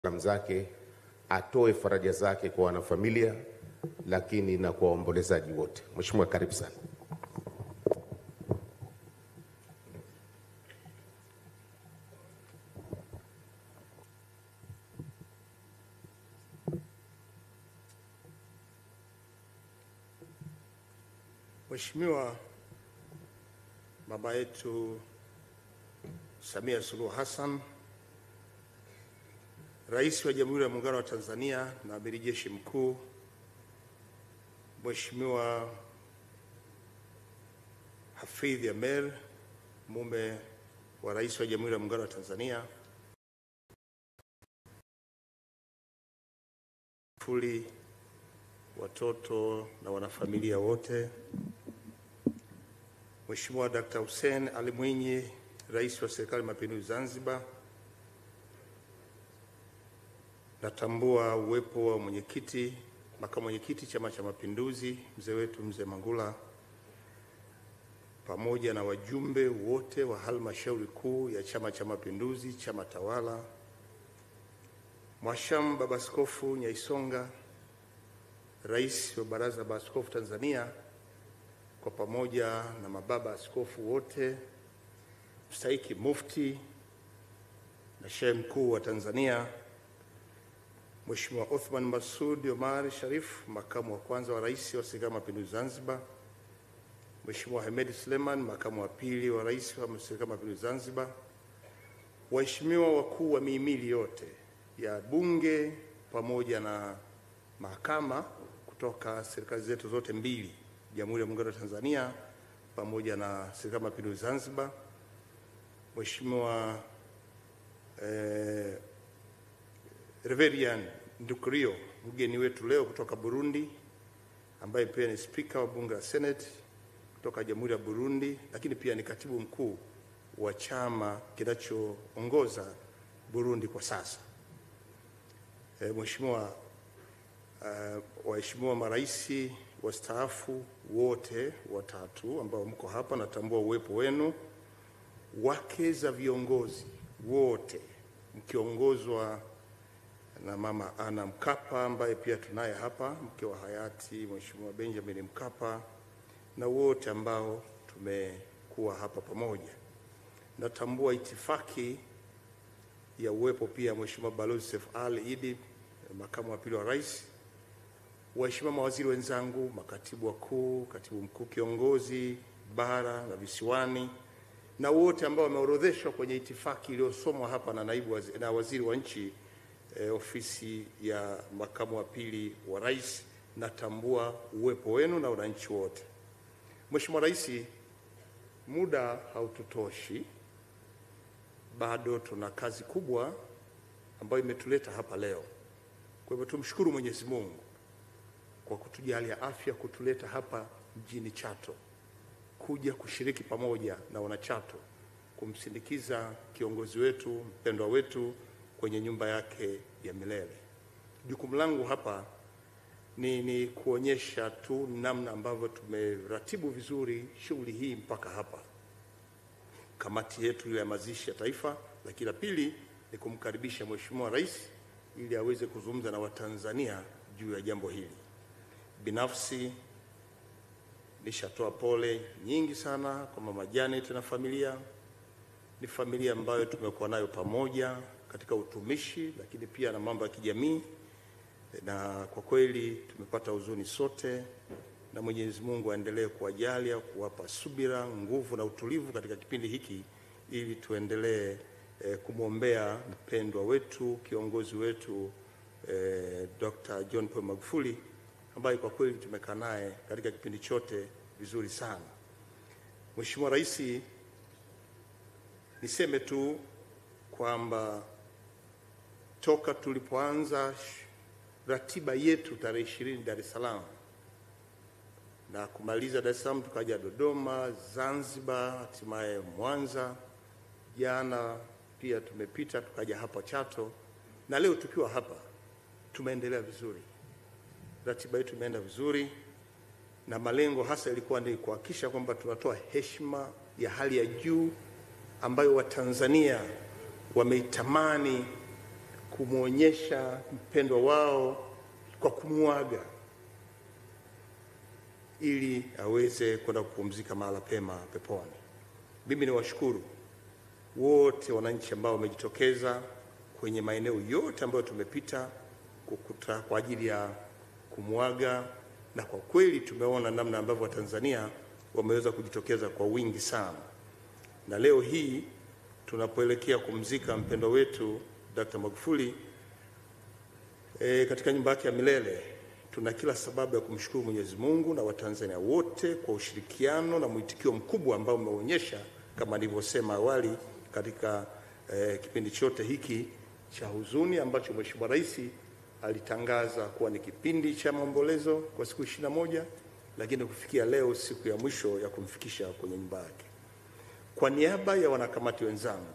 salamu zake, atoe faraja zake kwa wanafamilia, lakini na kwa waombolezaji wote. Mheshimiwa, karibu sana. Mheshimiwa baba yetu Samia Suluhu Hassan, Rais wa Jamhuri ya Muungano wa Tanzania na Amiri Jeshi Mkuu, Mheshimiwa Hafidh Amer, mume wa Rais wa Jamhuri ya Muungano wa Tanzania, fuli watoto na wanafamilia wote, Mheshimiwa Dkt. Hussein Ali Mwinyi, Rais wa Serikali ya Mapinduzi Zanzibar, natambua uwepo wa mwenyekiti, makamu mwenyekiti Chama cha Mapinduzi, mzee wetu mzee Mangula, pamoja na wajumbe wote wa halmashauri kuu ya Chama cha Mapinduzi, chama tawala, Mwasham Baba Askofu Nyaisonga, Rais wa Baraza la Maaskofu Tanzania, kwa pamoja na mababa askofu wote, mstahiki mufti na shehe mkuu wa Tanzania, Mheshimiwa Othman Masud Omar Sharif, makamu wa kwanza wa rais wa Serikali ya Mapinduzi Zanzibar, Mheshimiwa Hemed Suleiman, makamu wa pili wa rais wa Serikali ya Mapinduzi Zanzibar, waheshimiwa wakuu wa mihimili yote ya bunge pamoja na mahakama kutoka serikali zetu zote mbili, Jamhuri ya Muungano wa Tanzania pamoja na Serikali ya Mapinduzi Zanzibar, Mheshimiwa eh, Reverian Ndukrio, mgeni wetu leo kutoka Burundi, ambaye pia ni spika wa bunge la Senate kutoka Jamhuri ya Burundi, lakini pia ni katibu mkuu wa chama kinachoongoza Burundi kwa sasa. Eh, Mheshimiwa uh, waheshimiwa maraisi wastaafu wote watatu ambao mko hapa, natambua uwepo wenu, wake za viongozi wote mkiongozwa na Mama Ana Mkapa ambaye pia tunaye hapa, mke wa hayati Mheshimiwa Benjamin Mkapa, na wote ambao tumekuwa hapa pamoja. Natambua itifaki ya uwepo pia Mheshimiwa Balozi Seif Ali Idi, makamu wa pili wa rais, waheshimiwa mawaziri wenzangu, makatibu wakuu, katibu mkuu kiongozi bara na visiwani, na wote ambao wameorodheshwa kwenye itifaki iliyosomwa hapa na naibu waziri, na waziri wa nchi eh, ofisi ya makamu wa pili wa rais, natambua uwepo wenu na wananchi wote. Mheshimiwa Rais, muda haututoshi, bado tuna kazi kubwa ambayo imetuleta hapa leo. Kwa hivyo tumshukuru Mwenyezi Mungu kwa kutujalia afya kutuleta hapa mjini Chato kuja kushiriki pamoja na wanachato kumsindikiza kiongozi wetu mpendwa wetu kwenye nyumba yake ya milele. Jukumu langu hapa ni, ni kuonyesha tu namna ambavyo tumeratibu vizuri shughuli hii mpaka hapa, kamati yetu ile ya mazishi ya taifa, lakini la pili ni kumkaribisha Mheshimiwa Rais ili aweze kuzungumza na Watanzania juu ya jambo hili. Binafsi nishatoa pole nyingi sana kwa Mama Janet na familia. Ni familia ambayo tumekuwa nayo pamoja katika utumishi, lakini pia na mambo ya kijamii, na kwa kweli tumepata huzuni sote, na Mwenyezi Mungu aendelee kuwajalia, kuwapa subira, nguvu na utulivu katika kipindi hiki, ili tuendelee eh, kumwombea mpendwa wetu, kiongozi wetu eh, Dr. John Pombe Magufuli ambaye kwa kweli tumekaa naye katika kipindi chote vizuri sana. Mheshimiwa Rais, niseme tu kwamba toka tulipoanza ratiba yetu tarehe ishirini Dar es Salaam na kumaliza Dar es Salaam, tukaja Dodoma, Zanzibar, hatimaye Mwanza, jana pia tumepita tukaja hapa Chato, na leo tukiwa hapa tumeendelea vizuri ratiba yetu imeenda vizuri, na malengo hasa ilikuwa ni kuhakikisha kwamba tunatoa heshima ya hali ya juu ambayo Watanzania wameitamani kumwonyesha mpendwa wao kwa kumwaga ili aweze kwenda kupumzika mahala pema peponi. Mimi ni washukuru wote wananchi ambao wamejitokeza kwenye maeneo yote ambayo tumepita kukuta kwa ajili ya kumwaga, na kwa kweli tumeona namna ambavyo Watanzania wameweza kujitokeza kwa wingi sana, na leo hii tunapoelekea kumzika mpendwa wetu Dr. Magufuli e, katika nyumba yake ya milele tuna kila sababu ya kumshukuru Mwenyezi Mungu na Watanzania wote kwa ushirikiano na mwitikio mkubwa ambao umeonyesha kama nilivyosema awali katika eh, kipindi chote hiki cha huzuni ambacho Mheshimiwa Rais alitangaza kuwa ni kipindi cha maombolezo kwa siku ishirini na moja lakini kufikia leo siku ya mwisho ya kumfikisha kwenye nyumba yake. Kwa niaba ya wanakamati wenzangu,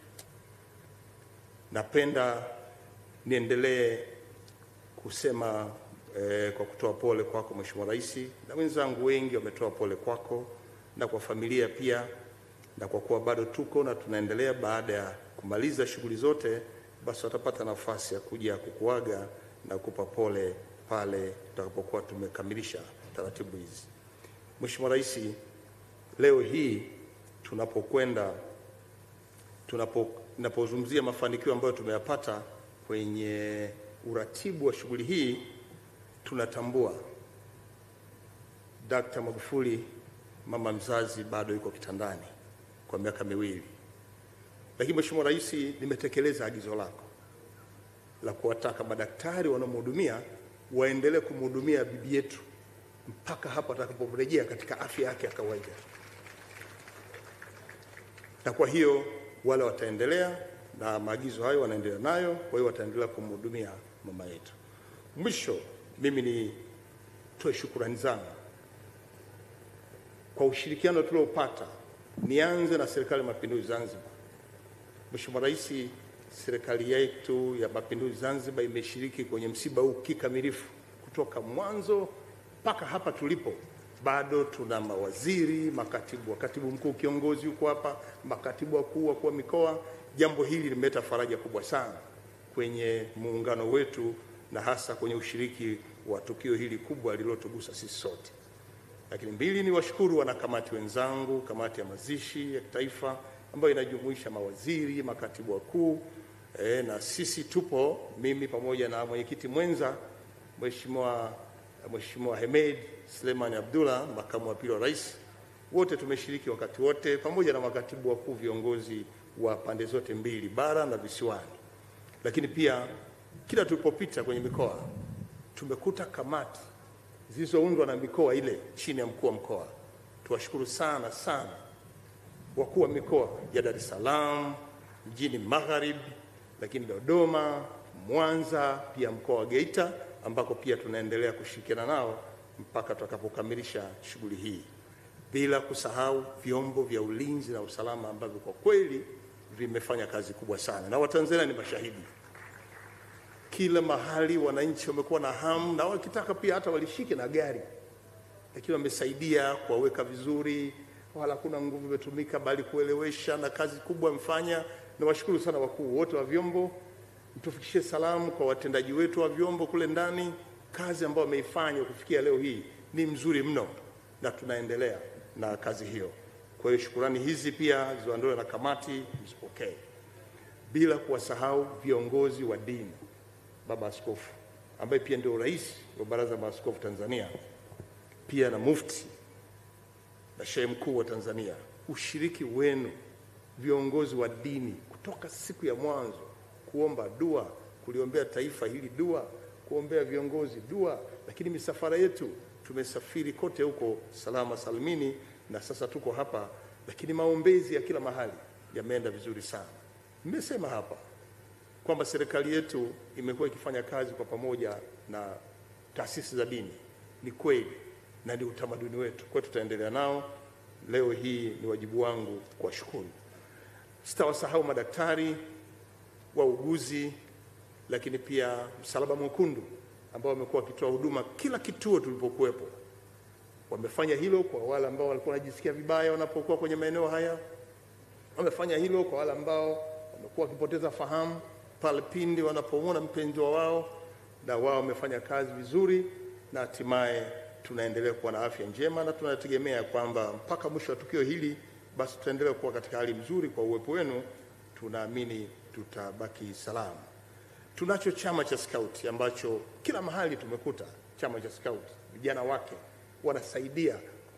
napenda niendelee kusema eh, kwa kutoa pole kwako Mheshimiwa Rais, na wenzangu wengi wametoa pole kwako na kwa familia pia, na kwa kuwa bado tuko na tunaendelea, baada ya kumaliza shughuli zote, basi watapata nafasi ya kuja kukuaga na kupa pole pale tutakapokuwa tumekamilisha taratibu hizi. Mheshimiwa Rais, leo hii tunapokwenda tunapo tunapozungumzia mafanikio ambayo tumeyapata kwenye uratibu wa shughuli hii tunatambua Dkt. Magufuli mama mzazi bado yuko kitandani kwa miaka miwili, lakini Mheshimiwa Rais, nimetekeleza agizo lako la kuwataka madaktari wanaomhudumia waendelee kumhudumia bibi yetu mpaka hapo atakaporejea katika afya yake ya kawaida, na kwa hiyo wale wataendelea na maagizo hayo wanaendelea nayo, kwa hiyo wataendelea kumhudumia mama yetu. Mwisho, mimi nitoe shukrani zangu kwa ushirikiano tuliopata. Nianze na serikali ya mapinduzi Zanzibar. Mheshimiwa Rais, serikali yetu ya mapinduzi Zanzibar imeshiriki kwenye msiba huu kikamilifu kutoka mwanzo mpaka hapa tulipo. Bado tuna mawaziri, makatibu wa katibu mkuu kiongozi yuko hapa, makatibu wakuu, wakuu wa mikoa. Jambo hili limeleta faraja kubwa sana kwenye muungano wetu na hasa kwenye ushiriki wa tukio hili kubwa lililotugusa sisi sote. Lakini mbili, ni washukuru wanakamati wenzangu, kamati ya mazishi ya kitaifa ambayo inajumuisha mawaziri, makatibu wakuu e, na sisi tupo, mimi pamoja na mwenyekiti mwenza Mheshimiwa Mheshimiwa Hemed Suleiman Abdullah, makamu wa pili wa rais, wote tumeshiriki wakati wote, pamoja na makatibu wakuu viongozi wa pande zote mbili, bara na visiwani. Lakini pia kila tulipopita kwenye mikoa tumekuta kamati zilizoundwa na mikoa ile chini ya mkuu wa mkoa. Tuwashukuru sana sana wakuu wa mikoa ya Dar es Salaam, mjini Magharibi, lakini Dodoma, Mwanza, pia mkoa wa Geita ambako pia tunaendelea kushirikiana nao mpaka tutakapokamilisha shughuli hii, bila kusahau vyombo vya ulinzi na usalama ambavyo kwa kweli vimefanya kazi kubwa sana, na Watanzania ni mashahidi kila mahali wananchi wamekuwa na hamu na wakitaka pia hata walishike na gari, lakini wamesaidia kuwaweka vizuri, wala hakuna nguvu imetumika, bali kuelewesha, na kazi kubwa mfanya. Nawashukuru sana wakuu wote wa vyombo, mtufikishie salamu kwa watendaji wetu wa vyombo kule ndani. Kazi ambayo wameifanya kufikia leo hii ni mzuri mno, na tunaendelea na kazi hiyo. Kwa hiyo shukurani hizi pia ziondolewe na kamati, mzipokee, bila kuwasahau viongozi wa dini Baba Askofu ambaye pia ndio rais wa Baraza la Maaskofu Tanzania, pia na mufti na shehe mkuu wa Tanzania. Ushiriki wenu viongozi wa dini kutoka siku ya mwanzo kuomba dua, kuliombea taifa hili dua, kuombea viongozi dua, lakini misafara yetu tumesafiri kote huko salama salimini, na sasa tuko hapa, lakini maombezi ya kila mahali yameenda vizuri sana. Nimesema hapa kwamba serikali yetu imekuwa ikifanya kazi kwa pamoja na taasisi za dini. Ni kweli na ni utamaduni wetu, kwa hiyo tutaendelea nao. Leo hii ni wajibu wangu kuwashukuru. Sitawasahau madaktari, wauguzi, lakini pia Msalaba Mwekundu ambao wamekuwa wakitoa huduma kila kituo tulipokuwepo. Wamefanya hilo kwa wale ambao walikuwa wanajisikia vibaya wanapokuwa kwenye maeneo haya, wamefanya hilo kwa wale ambao wamekuwa wakipoteza fahamu pale pindi wanapomwona mpendwa wao na wao wamefanya kazi vizuri, na hatimaye tunaendelea kuwa na afya njema, na tunategemea kwamba mpaka mwisho wa tukio hili basi tutaendelea kuwa katika hali nzuri. Kwa uwepo wenu, tunaamini tutabaki salama. Tunacho chama cha skauti ambacho kila mahali tumekuta chama cha skauti, vijana wake wanasaidia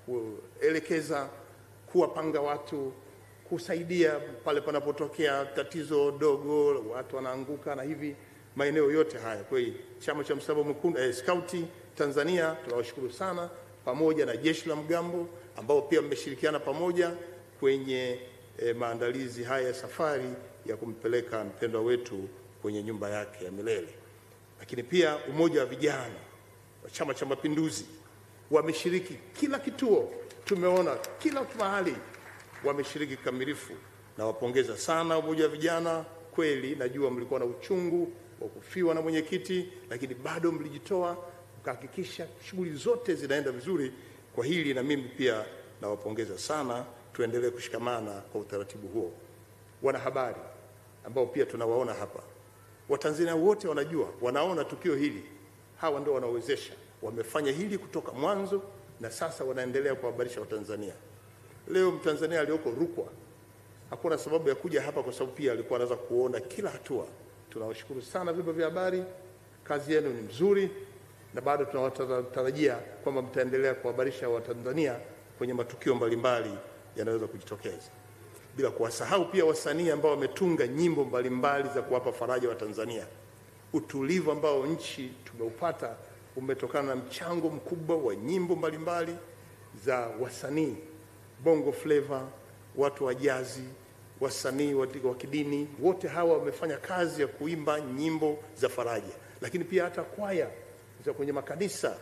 kuelekeza, kuwapanga watu, kusaidia pale panapotokea tatizo dogo, watu wanaanguka na hivi maeneo yote haya. Kwa hiyo chama cha Msalaba Mwekundu eh, skauti Tanzania tunawashukuru sana, pamoja na jeshi la mgambo ambao pia mmeshirikiana pamoja kwenye eh, maandalizi haya ya safari ya kumpeleka mpendwa wetu kwenye nyumba yake ya milele. Lakini pia umoja wa vijana wa Chama cha Mapinduzi wameshiriki kila kituo, tumeona kila mahali wameshiriki kikamilifu. Nawapongeza sana umoja wa vijana. Kweli najua mlikuwa na uchungu wa kufiwa na mwenyekiti, lakini bado mlijitoa mkahakikisha shughuli zote zinaenda vizuri. Kwa hili na mimi pia nawapongeza sana, tuendelee kushikamana kwa utaratibu huo. Wanahabari ambao pia tunawaona hapa, Watanzania wote wanajua, wanaona tukio hili, hawa ndio wanaowezesha, wamefanya hili kutoka mwanzo na sasa wanaendelea kuhabarisha Watanzania. Leo Mtanzania aliyoko Rukwa hakuna sababu ya kuja hapa, kwa sababu pia alikuwa anaweza kuona kila hatua. Tunawashukuru sana vyombo vya habari, kazi yenu ni mzuri, na bado tunawatarajia kwamba mtaendelea kuhabarisha Watanzania kwenye matukio mbalimbali yanaweza kujitokeza, bila kuwasahau pia wasanii ambao wametunga nyimbo mbalimbali za kuwapa faraja wa Tanzania. Utulivu ambao nchi tumeupata umetokana na mchango mkubwa wa nyimbo mbalimbali za wasanii bongo flava, watu wa jazi, wasanii wa kidini, wote hawa wamefanya kazi ya kuimba nyimbo za faraja, lakini pia hata kwaya za kwenye makanisa,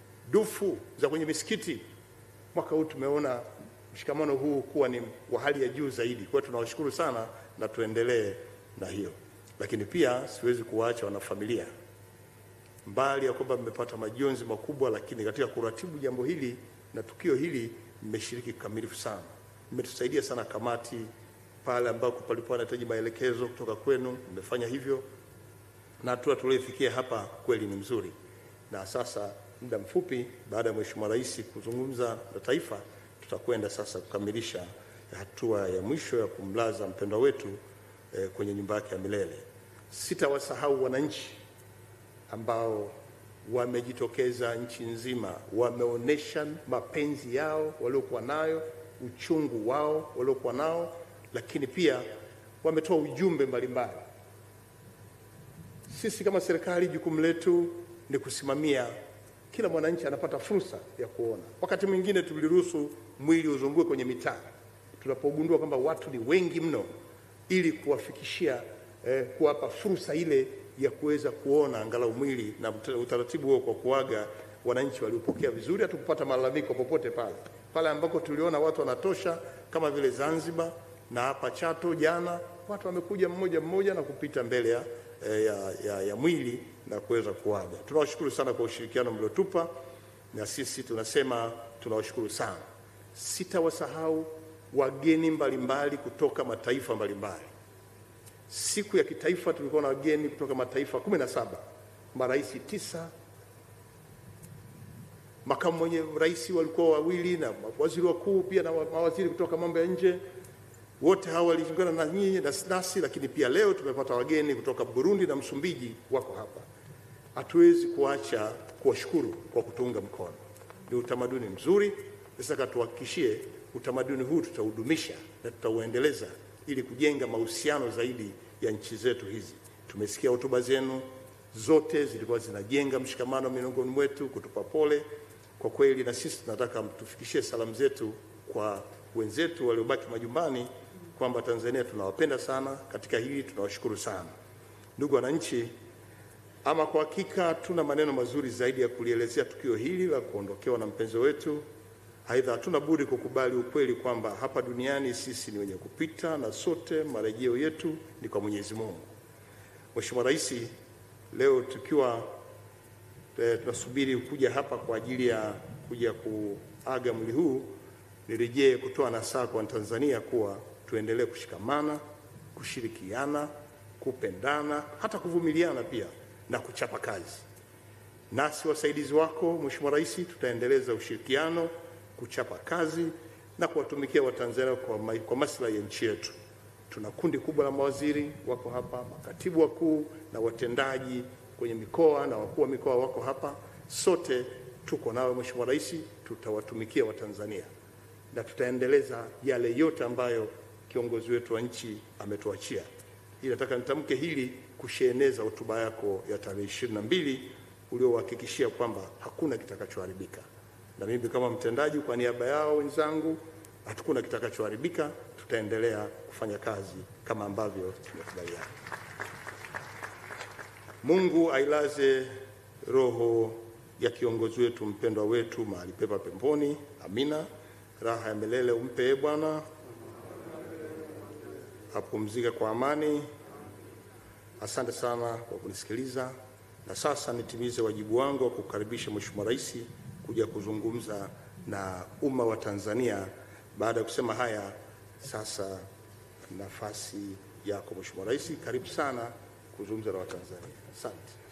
dufu za kwenye misikiti. Mwaka huu tumeona mshikamano huu kuwa ni wa hali ya juu zaidi. Kwa hiyo tunawashukuru sana na tuendelee na hiyo, lakini pia siwezi kuwaacha wanafamilia, mbali ya kwamba mmepata majonzi makubwa, lakini katika kuratibu jambo hili na tukio hili mmeshiriki kikamilifu sana, mmetusaidia sana kamati pale ambako palikuwa anahitaji maelekezo kutoka kwenu, mmefanya hivyo, na hatua tuliofikia hapa kweli ni mzuri. Na sasa muda mfupi baada ya Mheshimiwa Rais kuzungumza na taifa, tutakwenda sasa kukamilisha hatua ya mwisho ya kumlaza mpendwa wetu eh, kwenye nyumba yake ya milele. Sitawasahau wananchi ambao wamejitokeza nchi nzima, wameonyesha mapenzi yao waliokuwa nayo, uchungu wao waliokuwa nao, lakini pia wametoa ujumbe mbalimbali. Sisi kama serikali, jukumu letu ni kusimamia kila mwananchi anapata fursa ya kuona. Wakati mwingine tuliruhusu mwili uzungue kwenye mitaa tunapogundua kwamba watu ni wengi mno, ili kuwafikishia eh, kuwapa fursa ile ya kuweza kuona angalau mwili na utaratibu huo kwa kuaga wananchi waliopokea vizuri. Hatukupata malalamiko popote pale pale ambako tuliona watu wanatosha, kama vile Zanzibar na hapa Chato. Jana watu wamekuja mmoja mmoja na kupita mbele ya, ya, ya, ya mwili na kuweza kuaga. Tunawashukuru sana kwa ushirikiano mliotupa, na sisi tunasema tunawashukuru sana. Sitawasahau wageni mbalimbali kutoka mataifa mbalimbali. Siku ya kitaifa tulikuwa na wageni kutoka mataifa kumi na saba, marais tisa, makamu mwenye rais walikuwa wawili na waziri wakuu pia na mawaziri kutoka mambo ya nje. Wote hawa waliungana na nyinyi na nasi, lakini pia leo tumepata wageni kutoka Burundi na Msumbiji wako hapa. Hatuwezi kuacha kuwashukuru kwa kutuunga mkono, ni utamaduni mzuri. Sasa katuhakikishie utamaduni huu tutaudumisha na tutauendeleza ili kujenga mahusiano zaidi ya nchi zetu hizi. Tumesikia hotuba zenu zote zilikuwa zinajenga mshikamano miongoni mwetu, kutupa pole kwa kweli, na sisi tunataka mtufikishie salamu zetu kwa wenzetu waliobaki majumbani kwamba Tanzania tunawapenda sana. Katika hili tunawashukuru sana ndugu wananchi. Ama kwa hakika hatuna maneno mazuri zaidi ya kulielezea tukio hili la kuondokewa na mpenzi wetu. Aidha, hatuna budi kukubali ukweli kwamba hapa duniani sisi ni wenye kupita na sote marejeo yetu ni kwa Mwenyezi Mungu. Mheshimiwa Rais, leo tukiwa e, tunasubiri kuja hapa kwa ajili ya kuja kuaga mwili huu, nirejee kutoa nasaha kwa Tanzania kuwa tuendelee kushikamana, kushirikiana kupendana, hata kuvumiliana pia na kuchapa kazi. Nasi wasaidizi wako Mheshimiwa Rais, tutaendeleza ushirikiano, kuchapa kazi na kuwatumikia Watanzania kwa, ma kwa maslahi ya nchi yetu. Tuna kundi kubwa la mawaziri wako hapa, makatibu wakuu na watendaji kwenye mikoa na wakuu wa mikoa wako hapa. Sote tuko nawe Mheshimiwa Rais, tutawatumikia Watanzania na tutaendeleza yale yote ambayo kiongozi wetu wa nchi ametuachia. Hii nataka nitamke hili kusheneza hotuba yako ya tarehe ishirini na mbili uliowahakikishia kwamba hakuna kitakachoharibika, na mimi kama mtendaji kwa niaba yao wenzangu, hakuna kitakachoharibika. Tutaendelea kufanya kazi kama ambavyo tumekubaliana. Mungu ailaze roho ya kiongozi wetu mpendwa wetu mahali pema peponi. Amina. Raha ya milele umpe e Bwana, apumzike kwa amani. Asante sana kwa kunisikiliza, na sasa nitimize wajibu wangu wa kukaribisha Mheshimiwa Rais kuja kuzungumza na umma wa Tanzania. Baada ya kusema haya, sasa nafasi yako Mheshimiwa Rais, karibu sana kuzungumza na Watanzania. Asante.